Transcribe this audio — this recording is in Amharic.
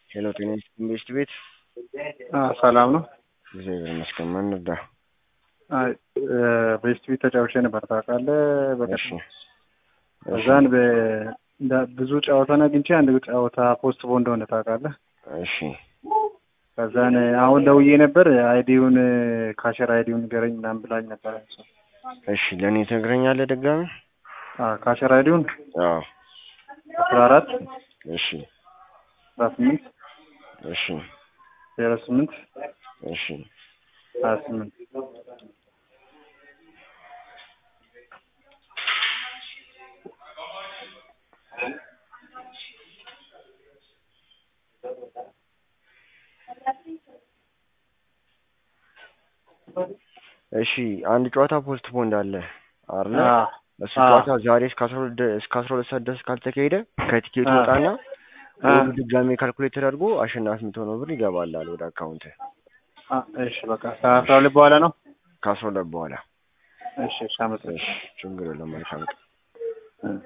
ሄሎ ጤና ኢንቨስት ቤት ሰላም ነው። እግዚአብሔር ይመስገን። ማን እርዳ? ቤስት ቤት ተጫውቼ ነበር ታውቃለህ። እሺ በቀደም እዛን ብዙ ጨዋታን አግኝቼ አንድ ጨዋታ ፖስት ቦ እንደሆነ ታውቃለህ። እሺ ከዛን አሁን ደውዬ ነበር አይዲውን ካሸር አይዲውን ንገረኝ ምናምን ብላኝ ነበር። እሺ ለእኔ ትነግረኛለህ ድጋሚ? ካሸር አይዲውን አዎ አስራ አራት እሺ አስራ ስምንት እሺ ዜሮ ስምንት እሺ ሀያ ስምንት እሺ አንድ ጨዋታ ፖስት ቦንድ አለ አይደለ? አዎ እሱ አዎ። ጨዋታ ዛሬ እስከ አስራ ሁለት ደ- እስከ አስራ ሁለት ሰዓት ድረስ ካልተካሄደ ከቲኬቱ አዎ። ወጣና አዎ። ወዱ ድጋሜ ካልኩሌት ተደርጎ አሸናፊ የምትሆነው ብር ይገባላል ወደ አካውንት አ- እሺ በቃ ከአስራ ሁለት በኋላ ነው። ከአስራ ሁለት በኋላ። እሺ እሺ አመሰግናለሁ። እሺ ችግር የለም መልካም ቀን።